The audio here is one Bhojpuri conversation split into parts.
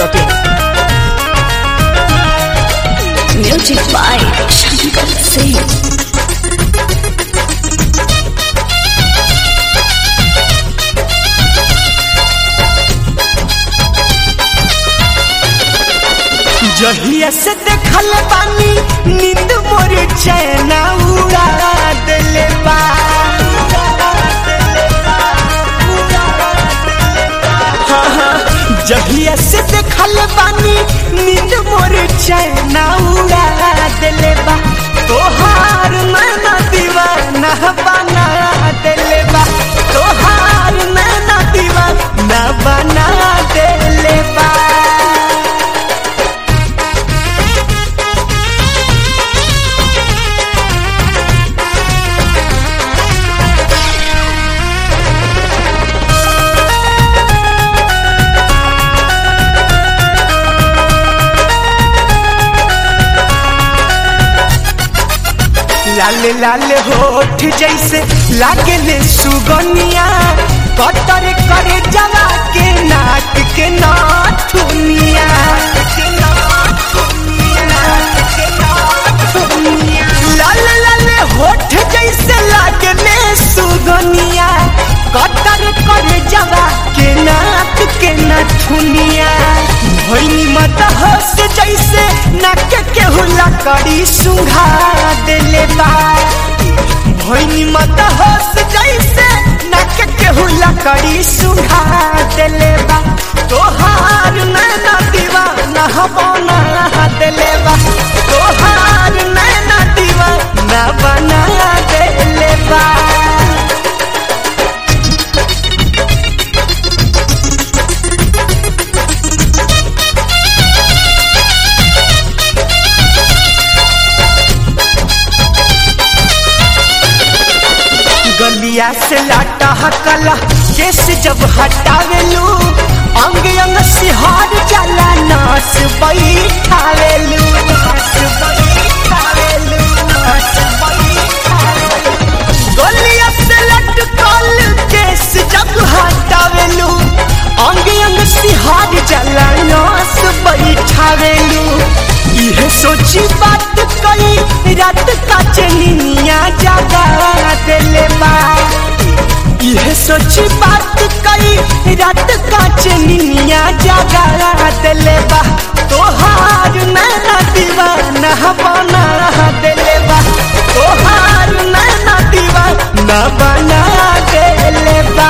masti.in. Music by Shankar Singh. जहिया से देखल बानी नींद मोर चैना उड़ा देले बा हाँ, हाँ, जहिया से देखल बानी नींद मोर चैना उड़ा देले बा तोहार नैना दीवाना बना देले बा तोहार नैना दीवाना बना देले बा लाल लाल होठ जैसे लागले सुगनिया कतर करे जला के नाक के नाथुनिया लाल लाल होठ जैसे लागले सुगनिया कतर करे जला के नाक के नाथुनिया भैनी मत हंस जैसे नाक के हुला करी सुघा देले बा भैनी मत हंस जैसे नाक के हुला करी सुघा देले बा तोहार नैना दीवाना बना देले बा तोहार नैना दीवाना बना देले बा गलिया से लाटा हकला केस जब हटावेलू अंग अंग सिहार जाला नास बैठावेलू नास बैठावेलू, नास बैठावेलू। गलिया से लटकल केस जब हटावेलू अंग अंग सिहार जाला नास बैठावेलू इहे सोची बात कई रात का चनिया जागा देले बा इहे सोची बात कई रात का चनिया जागा देले बा तोहार नैना दीवाना बना देले बा तोहार नैना दीवाना बना देले बा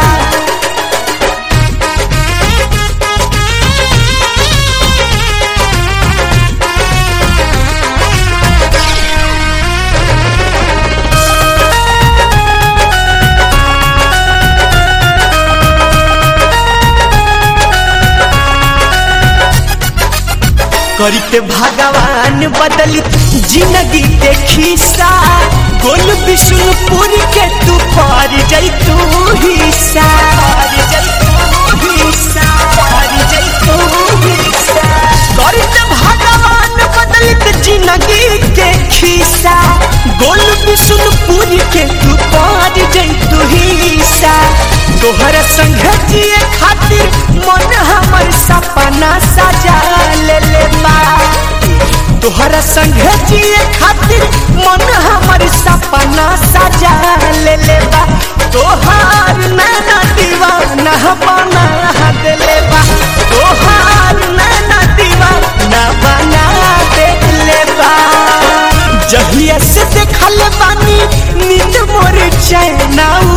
करते भगवान बदल जिंदगी के खिस्सा गोल विष्णुपुर के तू पार जैतू हिस्सा पार जैतू हिस्सा पार जैतू हिस्सा करते भगवान बदलित जिंदगी के खिस्सा गोल विष्णुपुर के तू पार जैतू हिस्सा तोहर संग जिए खातिर मन हमर सपना सजा ले ले बा तोहर संग जिए खातिर मन हमर सपना सजा ले ले बा तोहार नैना दीवाना बना देले बा तोहार नैना दीवाना बना देले बा जहिया से देखल बानी नींद मोर चैना